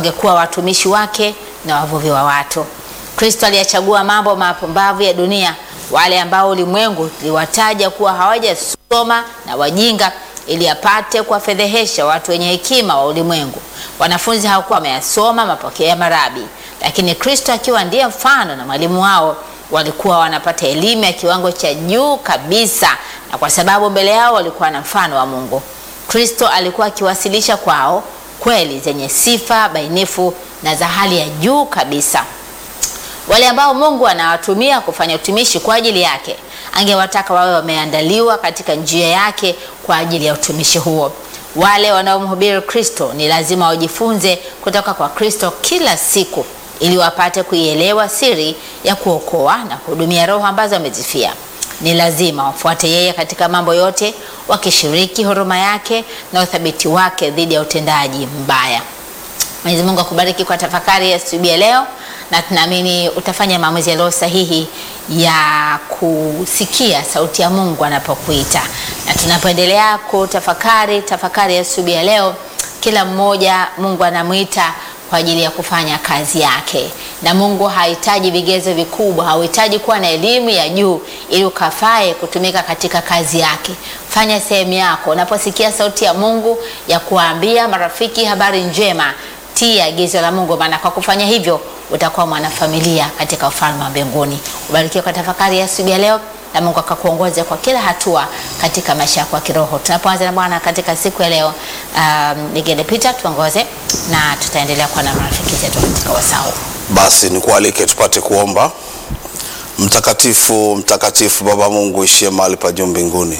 wangekuwa watumishi wake na wavuvi wa watu. Kristo aliyachagua mambo mapumbavu ya dunia, wale ambao ulimwengu liwataja kuwa hawajasoma na wajinga, ili apate kuwafedhehesha watu wenye hekima wa ulimwengu. Wanafunzi hawakuwa wameyasoma mapokeo ya marabi, lakini Kristo akiwa ndiye mfano na mwalimu wao walikuwa wanapata elimu ya kiwango cha juu kabisa, na kwa sababu mbele yao walikuwa na mfano wa Mungu. Kristo alikuwa akiwasilisha kwao kweli zenye sifa bainifu na za hali ya juu kabisa. Wale ambao Mungu anawatumia kufanya utumishi kwa ajili yake, angewataka wawe wameandaliwa katika njia yake kwa ajili ya utumishi huo. Wale wanaomhubiri Kristo ni lazima wajifunze kutoka kwa Kristo kila siku ili wapate kuielewa siri ya kuokoa na kuhudumia roho ambazo wamezifia. Ni lazima wafuate yeye katika mambo yote, wakishiriki huruma yake na uthabiti wake dhidi ya utendaji mbaya. Mwenyezi Mungu akubariki kwa tafakari ya asubuhi ya leo, na tunaamini utafanya maamuzi yaliyo sahihi ya kusikia sauti ya Mungu anapokuita. Na tunapoendelea kutafakari tafakari ya asubuhi ya leo, kila mmoja Mungu anamwita kwa ajili ya kufanya kazi yake, na Mungu hahitaji vigezo vikubwa, hauhitaji kuwa na elimu ya juu ili ukafae kutumika katika kazi yake. Fanya sehemu yako. Unaposikia sauti ya Mungu ya kuwaambia marafiki habari njema, tii agizo la Mungu, maana kwa kufanya hivyo utakuwa mwanafamilia katika ufalme wa mbinguni. Ubarikiwe kwa tafakari ya asubuhi ya leo na Mungu akakuongoze kwa kila hatua katika maisha yako ya kiroho. Tunapoanza na Bwana katika siku ya leo, um, Nigende Peter tuongoze na tutaendelea kuwa na marafiki zetu katika wasau. Basi nikualike tupate kuomba. Mtakatifu, mtakatifu Baba Mungu ishie mahali pa juu mbinguni,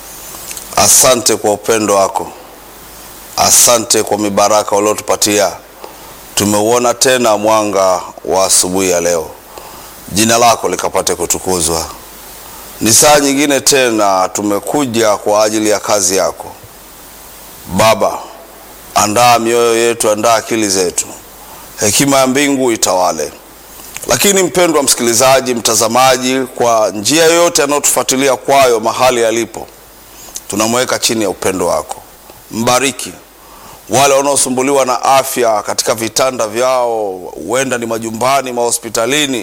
asante kwa upendo wako, asante kwa mibaraka uliotupatia. Tumeuona tena mwanga wa asubuhi ya leo, jina lako likapate kutukuzwa. Ni saa nyingine tena tumekuja kwa ajili ya kazi yako Baba. Andaa mioyo yetu, andaa akili zetu, hekima ya mbingu itawale. Lakini mpendwa msikilizaji, mtazamaji, kwa njia yoyote anayotufuatilia kwayo mahali alipo, tunamweka chini ya upendo wako. Mbariki wale wanaosumbuliwa na afya katika vitanda vyao, huenda ni majumbani, mahospitalini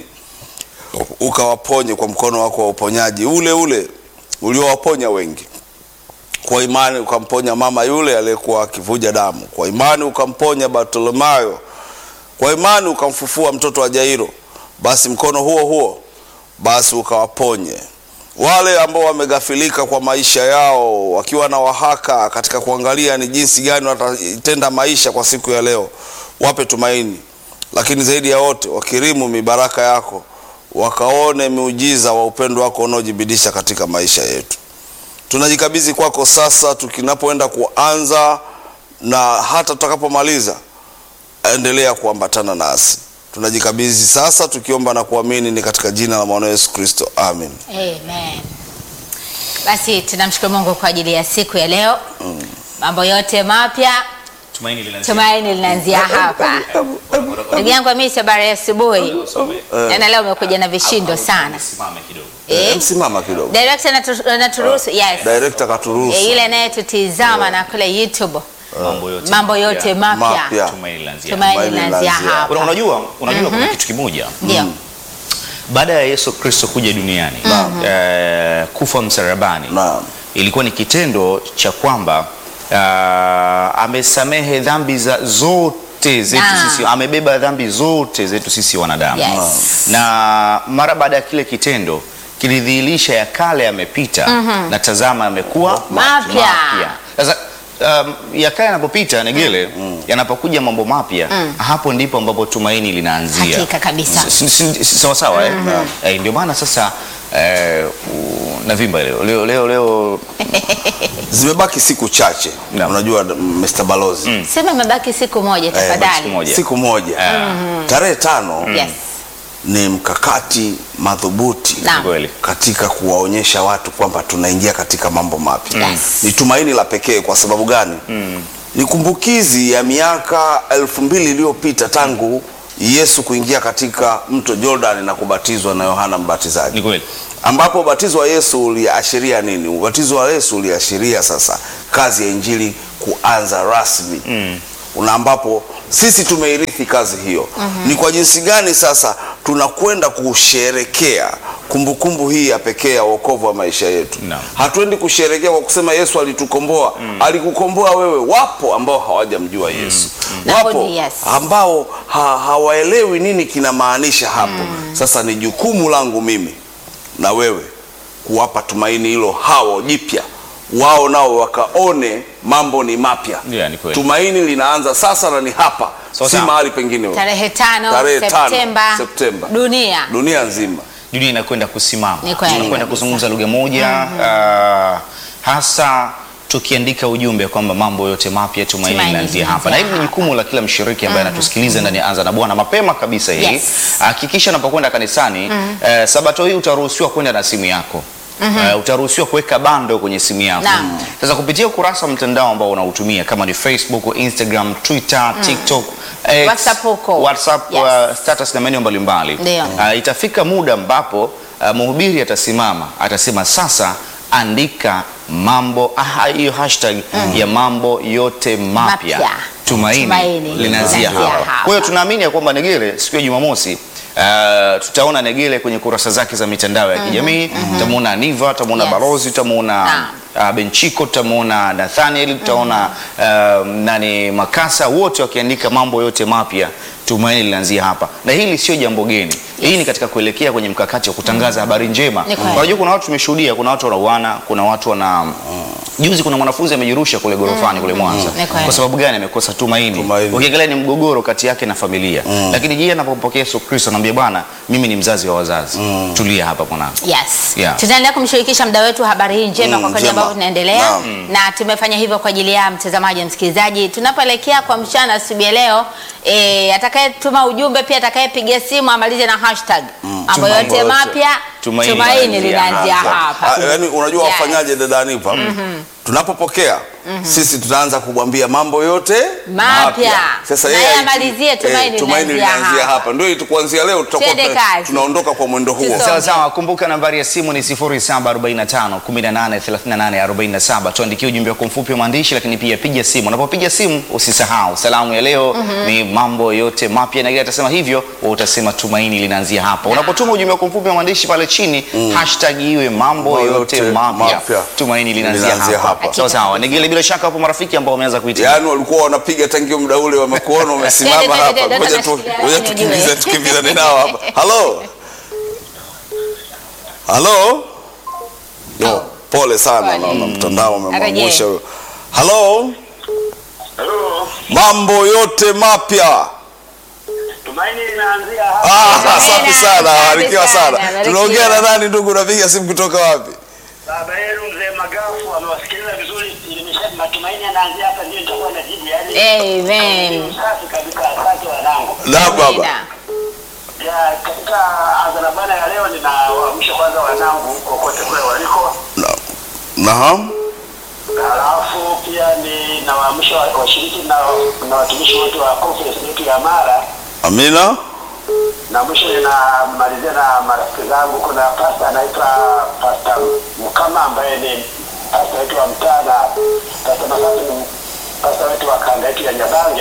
ukawaponye kwa mkono wako wa uponyaji ule ule uliowaponya wengi. Kwa imani ukamponya mama yule aliyekuwa akivuja damu, kwa imani ukamponya Bartolomayo, kwa imani ukamfufua mtoto wa Jairo. Basi mkono huo huo basi ukawaponye wale ambao wamegafilika kwa maisha yao, wakiwa na wahaka katika kuangalia ni jinsi gani watatenda maisha kwa siku ya leo. Wape tumaini, lakini zaidi ya wote wakirimu mibaraka yako wakaone miujiza wa upendo wako unaojibidisha katika maisha yetu. Tunajikabidhi kwako sasa, tukinapoenda kuanza na hata tutakapomaliza, endelea kuambatana nasi. Tunajikabidhi sasa tukiomba na kuamini ni katika jina la mwana Yesu Kristo, amen. Amen. Basi tunamshukuru Mungu kwa ajili ya siku ya leo. Mambo yote mapya Tumaini linaanzia. tumaini linaanzia hapa. Ndugu yangu Hamisi, habari ya asubuhi. Jana leo umekuja na vishindo sana. Simame kidogo. Eh? Msimama kidogo, Director anatu- anaturuhusu, yes. director katuruhusu. Eh, ile anayetutizama na kule YouTube. Mambo yote. Mambo yote mapya. Mapya. Tumaini linaanzia. Tumaini Tumaini linaanzia linaanzia. hapa. Una- Unajua, unajua kuna kitu kimoja. Ndio. Baada ya Yesu Kristo kuja duniani, eh, kufa msalabani. Naam. Ilikuwa ni kitendo cha kwamba ah, amesamehe dhambi za zote zetu Naam. sisi, amebeba dhambi zote zetu sisi wanadamu. Yes. na mara baada ya kile kitendo kilidhihirisha ya kale yamepita na tazama yamekuwa Mapya. Sasa um, ya kale yanapopita Negele, yanapokuja mambo mapya, hapo ndipo ambapo tumaini linaanzia. Hakika kabisa. Si- si- si- Sawa sawa eh? Eh, ndio maana sasa eh, u- navimba leo leo leo, leo Zimebaki siku chache, Naam. unajua Mr. Balozi, Sema imebaki siku moja siku tafadhali. moja. siku moja tarehe tano Yes. ni mkakati madhubuti Naam. Kweli. katika kuwaonyesha watu kwamba tunaingia katika mambo mapya. Yes. Ni tumaini la pekee. Kwa sababu gani? Ni kumbukizi ya miaka elfu mbili iliyopita tangu Yesu kuingia katika mto Jordan na kubatizwa na Yohana Mbatizaji Ni kweli. ambapo ubatizo wa Yesu uliashiria nini? Ubatizo wa Yesu uliashiria sasa kazi ya injili kuanza rasmi mm. una ambapo sisi tumeirithi kazi hiyo. Ni kwa jinsi gani sasa tunakwenda kusherekea kumbukumbu hii ya pekee ya wokovu wa maisha yetu? Naam. Hatuendi kusherekea kwa kusema Yesu alitukomboa. Alikukomboa wewe. Wapo ambao hawajamjua Yesu, Hapo wapo ni yes. ambao ha, hawaelewi nini kinamaanisha hapo. Sasa ni jukumu langu mimi na wewe kuwapa tumaini hilo hao jipya, wao nao wakaone mambo ni mapya. Yeah, ni kweli. Tumaini linaanza sasa na ni hapa, So, si sawa. mahali pengine. Tarehe tano Tarehe tano, Septemba, Septemba. dunia Dunia nzima dunia inakwenda kusimama, Ni kweli tunakwenda kabisa. kuzungumza lugha moja ah, hasa tukiandika ujumbe kwamba mambo yote mapya tumaini Tumaini linaanzia hapa, na hili ni linaanzia jukumu la kila mshiriki ambaye anatusikiliza ndani ya Anza na Bwana mapema kabisa hii. Yes. Hakikisha unapokwenda kanisani eh, sabato hii utaruhusiwa kwenda na simu yako. Eh, utaruhusiwa kuweka bando kwenye simu yako. Naam. Sasa kupitia ukurasa wa mtandao ambao unautumia kama ni Facebook, Instagram, Twitter, TikTok, X, WhatsApp huko. WhatsApp, Yes. uh, status na maeneo mbalimbali. Ndio. Uh, itafika muda ambapo uh, mhubiri atasimama atasema sasa andika mambo ah, hiyo hashtag ya mambo yote mapya Mapya. tumaini, Tumaini linaanzia linaanzia hapa. hapa. Kwa hiyo tunaamini ya kwamba Negele siku ya Jumamosi Uh, tutaona Negele kwenye kurasa zake za mitandao ya kijamii tutamuona Aniva, tutamuona Yes. Balozi, tutamuona Naam. uh, Benchiko, tutamuona Nathaniel, tutaona uh, nani Makasa, wote wakiandika mambo yote mapya, tumaini linaanzia hapa. Na hili sio jambo geni, hii ni katika kuelekea kwenye mkakati wa kutangaza habari njema. Ni kweli. Unajua kuna watu tumeshuhudia, kuna watu wanauana, kuna watu wana juzi, kuna mwanafunzi amejirusha kule gorofani kule Mwanza. Ni kweli. Kwa sababu gani? Amekosa tumaini. Tumaini. Ukiangalia ni mgogoro kati yake na familia, lakini je, anapompokea Yesu Kristo anamwambia Bwana, mimi ni mzazi wa wazazi, tulia hapa mwanangu. Yes. Yeah. Tutaendelea kumshirikisha mda wetu habari hii njema Mm, kwa kadri njema. ambavyo tunaendelea Naam. na tumefanya hivyo kwa ajili ya mtazamaji msikilizaji. Tunapoelekea kwa mchana asubuhi ya leo e, atakayetuma ujumbe pia atakayepiga simu amalize na hashtag mambo Tumaini yote yote. mapya Tumaini tumaini linaanzia linaanzia Ah, hapa. yaani unajua Yes. wafanyaje dada Aniva? Tunapopokea sisi tutaanza kumwambia mambo yote Mapya. Sasa Na yeye yeye aiti- amalizie tumaini eh, tumaini linaanzia linaanzia hapa. hapa. Ndio itu- kuanzia leo tutakuwa Twende tuna- kazi. tunaondoka kwa mwendo huo. Tusonge. Sawa sawa, kumbuka nambari ya simu ni 0745 18 38 47. Tuandikie ujumbe wako mfupi wa maandishi, lakini pia piga simu. Unapopiga simu usisahau salamu ya leo ni mambo yote mapya, na ile atasema hivyo, wewe utasema tumaini linaanzia hapa. Unapotuma ujumbe wako mfupi wa maandishi pale chini, hashtag iwe mambo Mambo yote yote mapya, mapya. tumaini linaanzia Linaanzia hapa. hapa. Sawa sawa, Nigele, bila shaka hapo marafiki ambao wameanza kuitia Yaani walikuwa wanapiga tangia muda ule, wamekuona umesimama Twende, hapa. twende, twende, Ngoja tu- tunashikiana ngoja nini tukimbize ujue. tukimbizane nao hapa. Halo, halo. Yo, pole sana, Pole. naona mtandao umemwangusha Arejee. huyo. Halo, Halo, mambo yote mapya. tumaini linaanzia hapa. Ah, safi sana, Asante barikiwa sana, sana. barikiwa. Tunaongea na nani ndugu? Unapiga simu kutoka wapi? Baba yenu mzee Magafu amewasikiliza vizuri, ilimesha matumaini yanaanzia hapa, ndio nitakuwa najibu yani. Amen. Safi kabisa, asante wanangu. Na baba. Amina. Ya katika adhana bana ya leo, ninawaamsha kwanza wanangu kokote kule waliko, Naam. halafu pia ninawaamsha wa- washiriki na, na watumishi wote wa conference yetu ya Mara Amina. na mwisho ninamalizia na marafiki zangu. Kuna pasta anaitwa Pasta Mkama ambaye ni pasta wetu wa mtaa na pasta Masasi ni pasta wetu wa kanda yetu ya Nyabange,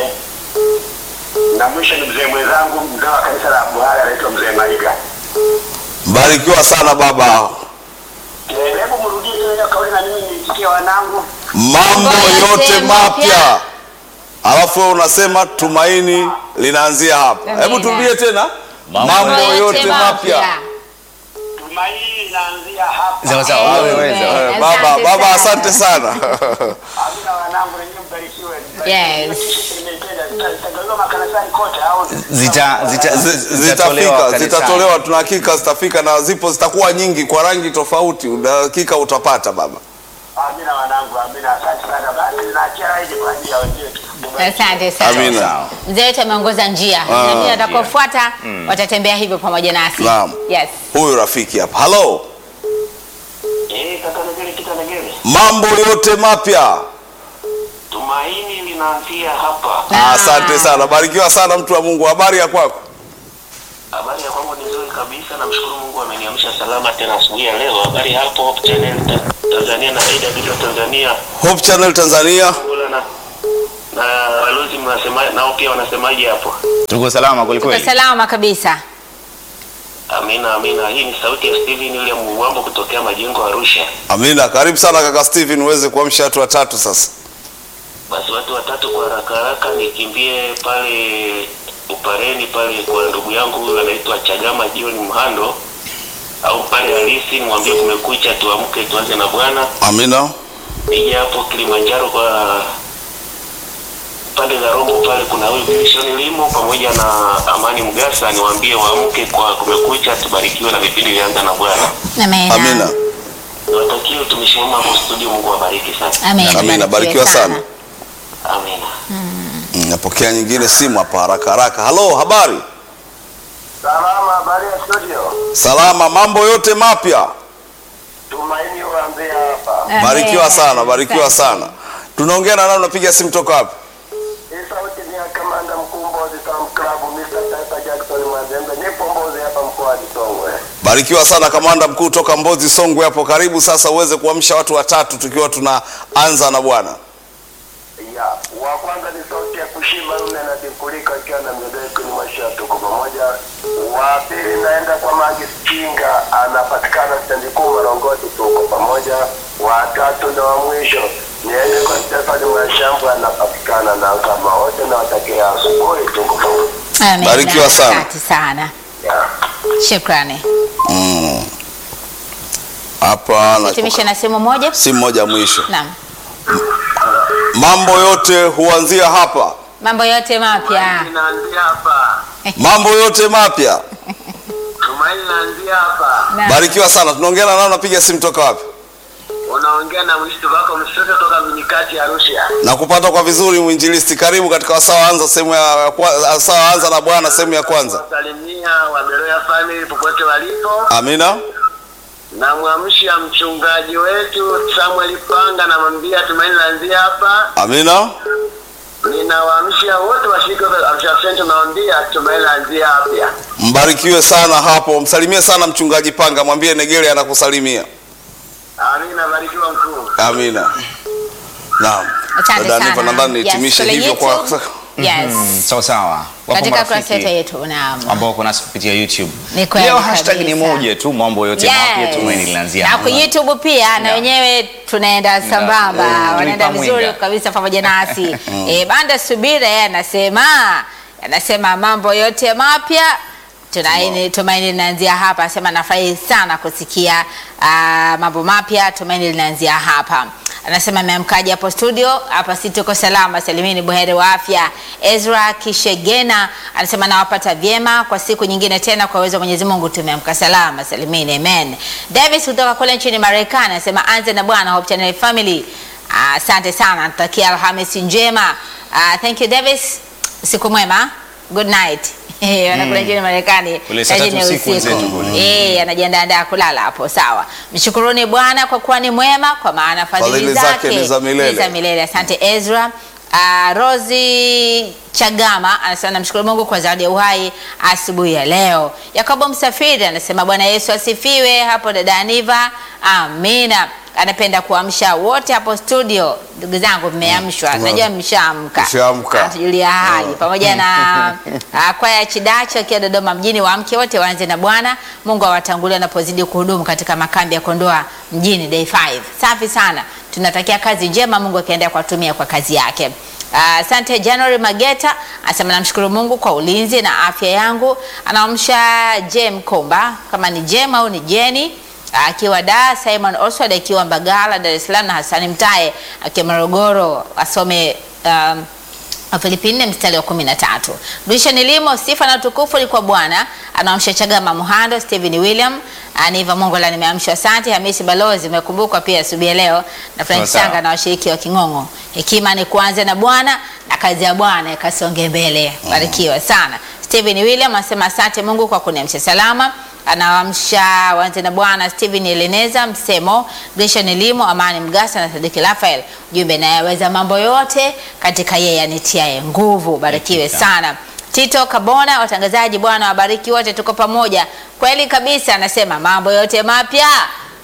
na mwisho ni mzee mwenzangu mzee wa kanisa la Buhari anaitwa mzee Maiga. Barikiwa sana baba. Eh, Hebu mrudie tena hiyo kauli na mimi nisikie wanangu. Mambo yote mapya. Alafu wewe unasema tumaini linaanzia hapa. Amina. Hebu turudie tena. Mambo Mambo yote mapya. Tumaini linaanzia hapa. Sawa sawa, wewe Amen. weza. Eh, Asante Baba, baba sana. asante sana. Amina wanangu, nenyewe mbarikiwe. Yes. Nimeipenda. Zitagaliwa makanisani kote au Zita- zita- Zi- zitatolewa Zitafika, kanisani. zitatolewa, tuna hakika zitafika na zipo zitakuwa nyingi kwa rangi tofauti. Una hakika utapata baba. Amina wanangu, amina. Asante sana. Basi naachia raidi kwa ajili ya wenzetu. Asante sana. Amina. Sawa. Mzee wetu ameongoza njia na mimi atakaofuata watatembea hivyo pamoja nasi. Naam. Yes. Huyu rafiki hapa. Halo. Eh, kaka Negere, kita Negere. Mambo yote mapya. Tumaini linaanzia hapa. Ah. Asante sana. Barikiwa sana mtu wa Mungu. Habari ya kwako? Habari ya kwangu ni nzuri kabisa, namshukuru Mungu ameniamsha salama tena asubuhi ya leo. Habari hapo Hope Channel Ta- Tanzania na AWR Tanzania Hope Channel Tanzania. Angola na na balozi mnasema nao pia wanasemaje hapo? Tuko salama kweli Tuko kweli. salama kabisa. Amina, amina. Hii ni sauti ya Steven William Muwambo kutokea Majengo Arusha. Amina, karibu sana kaka Steven, uweze kuamsha watu watatu sasa. Basi watu watatu kwa haraka haraka nikimbie pale Upareni pale kwa ndugu yangu huyu anaitwa Chagama John Mhando au pale halisi, nimwambie kumekucha, tuamke tuanze na Bwana. Amina, Nije hapo Kilimanjaro kwa pande za Rombo pale kuna huyu Wilson Limo pamoja na Amani Mgasa, niwaambie waamke kwa kumekucha, tubarikiwe na vipindi vyanza na Bwana. Amina. amina, Niwatakie utumishi mwema hapo studio, Mungu awabariki sana. Amina. amina. Barikiwa sana. Amina. Mm, Napokea nyingine simu hapa haraka haraka. Halo, habari? Salama, habari ya studio. Salama, mambo yote mapya. Tumaini waambia hapa. Amina. Barikiwa sana, barikiwa sana. Tunaongea na nani? Unapiga simu toka wapi? Hii sauti ni ya kamanda mkuu Mbozi Sam Club Mr. Taifa Jackson Mazembe. Nipo Mbozi hapa mkoani Songwe. Barikiwa sana kamanda mkuu toka Mbozi Songwe hapo. Karibu sasa uweze kuamsha watu watatu tukiwa tunaanza na Bwana. Ya, wa kwanza ni sauti ya kushiba Rume na Dikulika ikiwa na mjadala ni maisha tuko pamoja. Wa pili naenda kwa Magi Kinga anapatikana stendi kuu Marongoti tuko pamoja. Wa tatu na wa mwisho niende kwa Stefani Mwashambu anapatikana na kama wote na watakia asubuhi tuko pamoja. Amina. Barikiwa sana. Asante sana. Ya. Shukrani. Mm. Hapa na Tumishe na simu moja. simu moja mwisho. Naam. Mambo yote huanzia hapa. Mambo yote mapya. Naanzia hapa. Mambo yote mapya. Tumaini naanzia hapa. Naam. Barikiwa sana. Tunaongea na nani? Unapiga simu toka wapi? Unaongea na mshtu wako mshoto toka Minikati Arusha. Na kupata kwa vizuri mwinjilisti. Karibu katika wasawa anza sehemu ya kwa- wasawa anza na Bwana sehemu ya kwanza. Salimia Waberoya family popote walipo. Amina. Namwamsha mchungaji wetu Samuel Panga, namwambia Tumaini naanzia hapa. Amina. Ninawaamsha wote washiriki wa Arusha Central, nawaambia Tumaini naanzia hapa. Mbarikiwe sana hapo. Msalimie sana mchungaji Panga, mwambie Negele anakusalimia. Amina, barikiwa mkuu. Amina. Naam. Asante Dada Niva, sana. nadhani Yes, nihitimishe kule hivyo kwa YouTube. Yes. Mm, sawa sawa. Wapo Katika marafiki kurasa yetu yetu. Naam. ambao wako nasi kupitia YouTube. Ni kweli Leo hashtag ni kabisa. moja tu, mambo yote mapya tumaini linaanzia na hapa. kwa YouTube pia na Yeah. wenyewe tunaenda sambamba, Yeah. wanaenda Tulipa vizuri mwinga. kabisa pamoja nasi. eh, Banda Subira yeye anasema anasema mambo yote mapya tunaini tumaini linaanzia hapa. Anasema nafurahi sana kusikia ah, mambo mapya, tumaini linaanzia hapa. Anasema ameamkaje hapo studio? Hapa si tuko salama, salimini buheri wa afya. Ezra Kishegena anasema nawapata vyema kwa siku nyingine tena, kwa uwezo wa Mwenyezi Mungu tumeamka salama, salimini, amen. Davis kutoka kule nchini Marekani anasema anze na Bwana Hope Channel Family. Ah, Asante sana, natakia Alhamisi njema. Ah, thank you Davis, siku mwema, good night. Eh, wanakula nchini Marekani Kule saa saa tatu nne usiku wenzetu kule. Eh, anajiandaa kulala hapo. Sawa, mshukuruni Bwana kwa kuwa ni mwema, kwa maana fadhili Fadhili zake zake ni za milele. ni za milele. Asante Ezra. Uh, Rosi Chagama anasema namshukuru Mungu kwa zawadi ya uhai asubuhi ya leo. Yakobo Msafiri anasema Bwana Yesu asifiwe hapo dada Aniva. Amina. Anapenda kuamsha wote hapo studio. Ndugu zangu mmeamshwa. Tume- Najua mshaamka. Mshaamka. Anatujulia hali pamoja na uh, kwaya Chidacho akiwa Dodoma mjini, waamke wote waanze na Bwana. Mungu awatangulie wanapozidi kuhudumu katika makambi ya Kondoa mjini day 5. Safi sana, tunatakia kazi njema, Mungu akiendelea kuwatumia kwa kazi yake. Ah, Asante January Mageta anasema namshukuru Mungu kwa ulinzi na afya yangu. Anaamsha Jem Komba kama ni Jem au ni Jeni akiwa Dar, Simon Oswald akiwa Mbagala, Dar es Salaam na Hasani Mtae akiwa Morogoro asome um, Wafilipi nne mstari wa kumi na tatu. Duisha nilimo sifa na utukufu ni kwa Bwana. Anaamsha Chagama Muhando, Stephen William, Aniva Mongola, nimeamshwa. Asante Hamisi Balozi, umekumbukwa pia asubuhi ya leo na Frank Sawa sawa. Sanga na washiriki wa King'ong'o. Hekima ni kuanza na Bwana na kazi ya Bwana ikasonge mbele. Barikiwa sana. Stephen William anasema asante Mungu kwa kuniamsha salama anaamsha wanze na Bwana Steven Eleneza Msemo, Grishan Elimo, Amani Mgasa na Sadiki Rafael. Jumbe nayaweza mambo yote katika yeye anitiaye nguvu. Barikiwe sana. Tito Kabona, watangazaji, Bwana wabariki wote, tuko pamoja. Kweli kabisa, anasema mambo yote mapya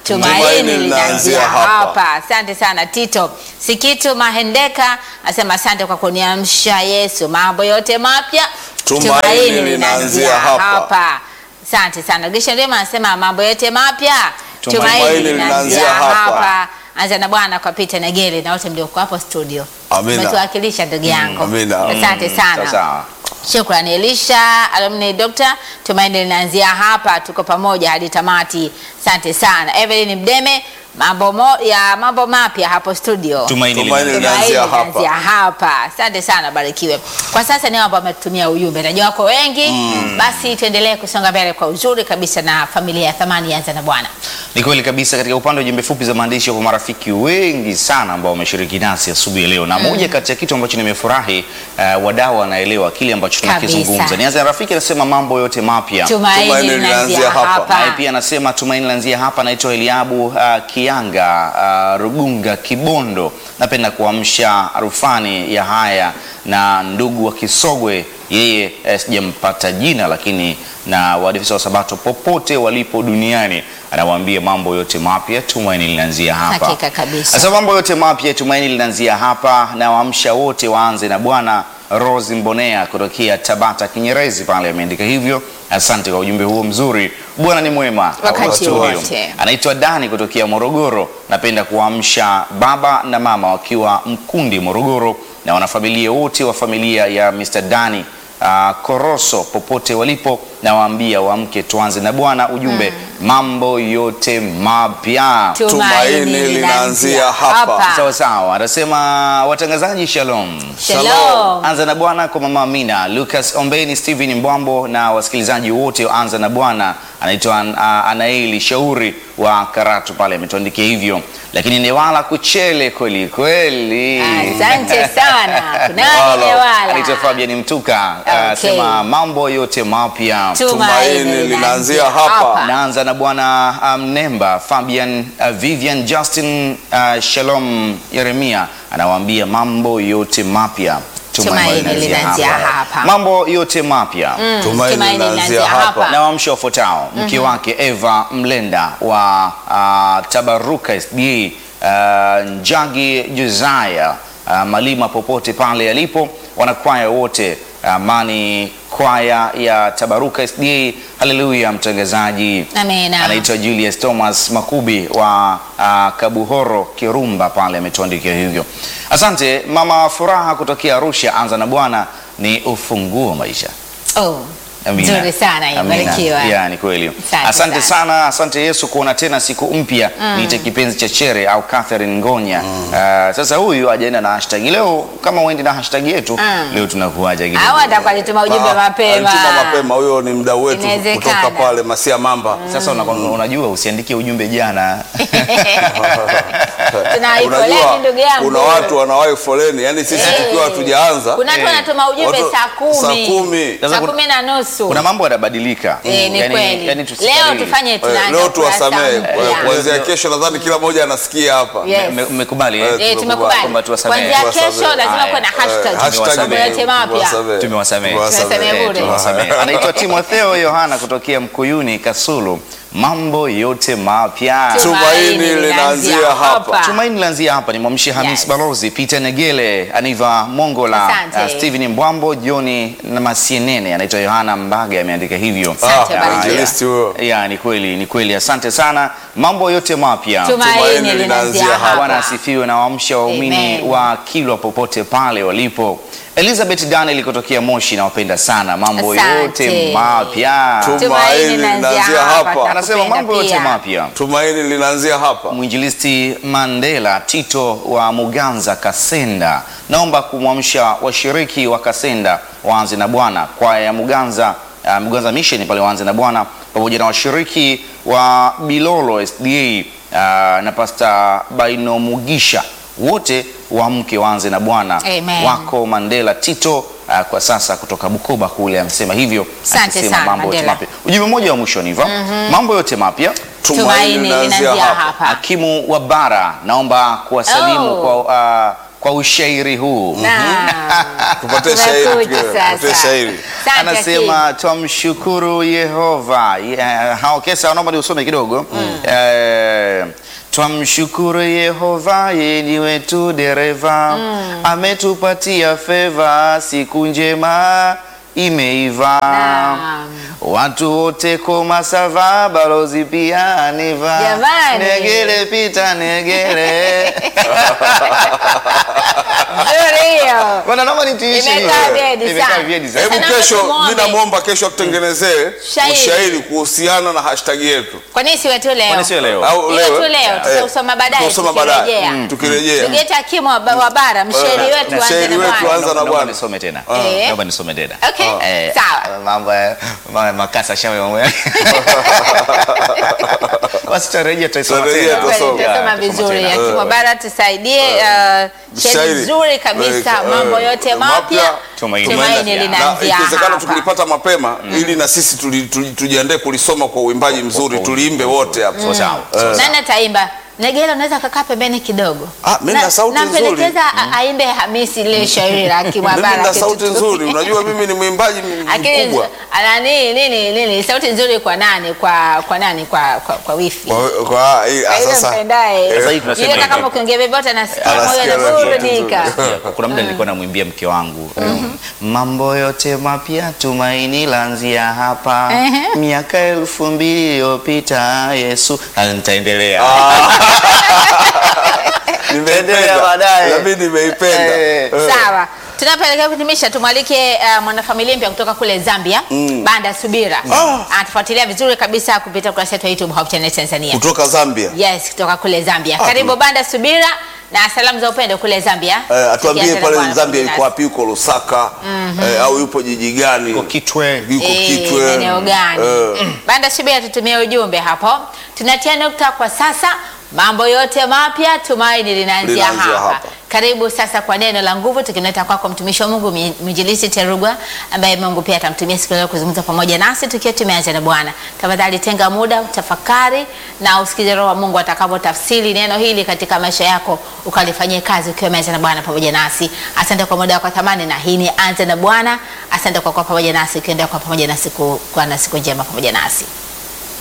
tumaini linaanzia hapa. Asante sana Tito Sikitu Mahendeka asema asante kwa kuniamsha Yesu, mambo yote mapya Tumaini linaanzia hapa. Asante sana Gesha Rema anasema mambo yote mapya Tumaini linaanzia hapa. Anza na Bwana kwa Peter Negele na wote mlioko hapo studio. Amina. Umetuwakilisha ndugu yangu. Amina. Asante sana. Sawa. Shukrani Elisha, alumni doctor. Tumaini linaanzia hapa, tuko pamoja hadi tamati. Asante sana Evelyn Mdeme, mambo mo, ya mambo mapya hapo studio. Tumaini Tumaini linaanzia linaanzia Tumaini hapa. linaanzia hapa. Asante sana, barikiwe. Kwa sasa ni ambao wametumia ujumbe, najua wako wengi basi tuendelee kusonga mbele kwa uzuri kabisa na familia ya thamani yanza na Bwana. Ni kweli kabisa. Katika upande wa jumbe fupi za maandishi, kwa marafiki wengi sana ambao wameshiriki nasi asubuhi ya leo, na moja kati ya kitu ambacho nimefurahi, uh, wadau wanaelewa kile ambacho tunakizungumza. Kabisa. Nianze na rafiki anasema mambo yote mapya Tumaini Tumaini linaanzia linaanzia hapa. hapa. naye pia anasema tumaini lanzia hapa. Naitwa Eliabu uh, Kianga uh, Rugunga Kibondo. Napenda kuamsha rufani ya haya na ndugu wa Kisogwe, yeye eh, sijampata jina, lakini na waadventista wa Sabato popote walipo duniani anawaambia mambo yote mapya, tumaini linaanzia hapa. Hakika kabisa. Sasa mambo yote mapya, tumaini linaanzia hapa, na waamsha wote waanze na Bwana. Rose Mbonea kutokea Tabata Kinyerezi pale ameandika hivyo. Asante kwa ujumbe huo mzuri. Bwana ni mwema Wakati studio. wote. Anaitwa Dani kutokea Morogoro. Napenda kuamsha baba na mama wakiwa Mkundi Morogoro, na wanafamilia wote wa familia ya Mr. Dani uh, Koroso popote walipo, na waambia waamke tuanze na Bwana. Ujumbe mambo yote mapya. Tumaini linaanzia hapa. Sawa sawa, anasema watangazaji, shalom. Shalom. Anza na Bwana kwa mama Amina, Lucas Ombeni, Steven Mbwambo na wasikilizaji wote wa Anza na Bwana. Anaitwa uh, Anaeli Shauri wa Karatu pale ametuandikia hivyo, lakini Newala Kuchele kweli kweli. Asante sana. Kunani Wala. Newala. Anaitwa Fabian Mtuka Okay. anasema mambo yote mapya. Tumaini linaanzia hapa. Naanza na bwana uh, Mnemba Fabian uh, Vivian Justin uh, Shalom Yeremia anawaambia mambo yote mapya. Tumaini linaanzia hapa. Mambo yote mapya Tumaini linaanzia hapa. na wamsho wafuatao mke wake Eva Mlenda wa uh, Tabaruka SDA uh, Njagi Josiah uh, Malima popote pale alipo, wanakwaya wote Amani kwaya ya Tabaruka SDA. Haleluya, mtangazaji Amina. anaitwa Julius Thomas Makubi wa uh, Kabuhoro Kirumba pale ametuandikia hivyo. Asante mama Furaha kutokea Arusha. Anza na Bwana ni ufunguo wa maisha. Oh, Amina. nzuri sana hiyo, Amina. barikiwa. Ya, ni kweli. Asante Asante sana. sana, asante Yesu kuona tena siku mpya. Niite kipenzi cha Chere au Catherine Ngonya. Ah, sasa huyu ajaenda na hashtag leo, kama uendi na hashtag yetu leo tunakuaja kidogo. Au atakuwa alituma ujumbe Ah, mapema. alituma mapema. Huyo ni mdau wetu Inawezekana. kutoka pale Masia Mamba. Sasa una- unajua usiandike ujumbe jana. Tunawai foleni ndugu yangu. kuna watu wanawahi foleni, yani sisi Eh. tukiwa hatujaanza Kuna watu Eh. wanatuma ujumbe Watu- saa kumi. saa kumi. Sasa Saa kuna- kumi na nusu. Kuna mambo yanabadilika. Eh, ni Yani- kweli. yani Leo tusikariri. tufanye Eh, tunaanza leo kurasa tuwasamehe mpya. Kwa- kuanzia kesho, nadhani kila mmoja anasikia hapa. Yes. Me- Mmekubali eh? Eh, Eh, tumekubali tumekubali. kwamba tuwasamehe. Kuanzia kesho Tuwasamehe. lazima Haya. kuwe na Eh, hashtag. hashtag Mambo yote mapya. tuwasamehe. Tumewasamehe. Tuwasamehe bure. Tumewasamehe. Anaitwa Timotheo Yohana kutokea Mkuyuni Kasulu. Mambo yote mapya. Tumaini linaanzia hapa. Tumaini lanzia hapa ni mwamshi Hamis Yes. Balozi, Peter Negele, Aniva Mongola, Asante. uh, Steven Mbwambo, Joni na Masienene. Anaitwa Yohana Mbaga ameandika hivyo. Asante, Ah, barikiwa. injilisti huyo. Ya, ni kweli, ni kweli. Asante sana. Mambo yote mapya. Tumaini Tumaini linaanzia linaanzia hapa. Bwana hapa. asifiwe na waamsha waumini Amen. wa Kilwa popote pale walipo. Elizabeth Daniel kutokea Moshi, nawapenda sana. Mambo Asante. yote mapya. Tumaini linaanzia hapa. Anasema mambo yote mapya. Tumaini linaanzia hapa. Mwinjilisti Mandela Tito wa Muganza Kasenda, naomba kumwamsha washiriki wa Kasenda waanze na Bwana, kwaya ya Muganza uh, Muganza Mission pale waanze na Bwana, pamoja na washiriki wa Bilolo SDA uh, na Pasta Baino Mugisha wote waamke waanze na Bwana. Amen. Wako Mandela Tito uh, kwa sasa kutoka Bukoba kule amesema hivyo, Asante akisema sana, mambo yote Mandela. mapya. Ujumbe mmoja wa mwisho ni hivyo, mambo yote mapya Tumaini linaanzia hapa. Hakimu wa bara, naomba kuwasalimu Oh. kwa uh, kwa ushairi huu Naam. Tupatie shairi, Tumekuja tukiwe- sasa. tupatie shairi. Asante, anasema twamshukuru Yehova. Yeah, hao kesa naomba niusome kidogo. Eh, twamshukuru Yehova yeye ni wetu dereva ametupatia feva siku njema imeiva Naam. watu wote koma sava balozi pia aniva Jamani. negele pita negele Nzuri hiyo. Bwana naomba nitiishe Imekaa hiyo. vyedi Imekaa sana. vyedi sana. Hebu Sasa kesho, naomba mimi tumuombe. namwomba kesho atutengenezee Shairi. ushairi kuhusiana na hashtag yetu Kwa nini siwe tu leo? Kwani sio leo? au Hiyo leo tu leo, eh, tutausoma baadaye, tutausoma baadaye tukirejea. Mm, tukirejea Ndugu yetu Hakimu wa wa bara, mshairi Eh, wetu mshairi anze na wetu bwana. anza na Naomba bwana. nisome tena. Eh. Naomba nisome tena. Okay, Eh, sawa. Mambo ya mambo ya makasa shawe mambo ya. Basi tutarejea tutasoma Tutarejea, tena. tutasoma. Kweli, tutasoma Yeah, tutasoma vizuri. tena. Hakimu wa bara tusaidie uh, shairi Shairi. nzuri kabisa, Eh, mambo eh, yote mapya, mapya, tumaini tumaini linaanzia. na linaanzia ikiwezekana hapa. tukilipata mapema ili na sisi tuli- tuli- tujiandae kulisoma kwa uimbaji mzuri Kwa- tuliimbe wote hapo Sawa, sawa. sawa. Nani ataimba? Negela, unaweza kakaa pembeni kidogo. Ah, mimi na sauti nzuri. Nampendekeza a- aimbe Hamisi lile shairi la Hakimu wa mimi bara. na sauti kitu- nzuri unajua mimi ni mwimbaji m- Lakini mkubwa ana nini nini nini sauti nzuri kwa nani kwa kwa nani kwa kwa, kwa wifi. kwa, kwa, eh, Kwa ile sasa mpendaye. Sasa hivi tunasema Ile hivi. kama ukiongea vyovyote anasikia moyo Anasikia sauti unaburudika. Yeah, kuna muda nilikuwa namwimbia mke wangu mambo yote mapya tumaini lanzia hapa Ehe. miaka elfu mbili iliyopita Yesu Ah, nitaendelea Endelea nimeipenda baadaye. na mimi nimeipenda Eh. Eh. Sawa. Tunapoelekea kutimisha tumwalike uh, mwanafamilia mpya kutoka kule Zambia Banda Subira Ah. anatufuatilia vizuri kabisa kupitia ukurasa wetu wa YouTube Hope Channel Tanzania. kutoka Zambia Yes, kutoka kule Zambia. Ah, Karibu tu- Banda Subira na salamu za upendo kule Zambia. Eh, atuambie Tukianza na pale Bwana Zambia pamoja yuko wapi yuko Lusaka eh, au yupo jiji gani Yuko Kitwe. yuko Eh, Kitwe eneo gani? Eh. Banda Subira tutumie ujumbe hapo. Tunatia nukta kwa sasa. Mambo yote mapya tumaini linaanzia Linaanzia hapa. hapa. Karibu sasa kwa neno la nguvu tukimleta kwako mtumishi wa Mungu mi- mwinjilisti Terugwa ambaye Mungu pia atamtumia siku ya leo kuzungumza pamoja nasi tukiwa tumeanza na Bwana. Tafadhali tenga muda utafakari na usikize roho wa Mungu atakapotafsiri neno hili katika maisha yako ukalifanyie kazi ukiwa umeanza na Bwana pamoja nasi. Asante kwa muda wako wa thamani na hii ni anza na Bwana. Asante kwa kuwa pamoja nasi ukiendelea kwa pamoja nasi ku- kuwa na siku njema pamoja nasi.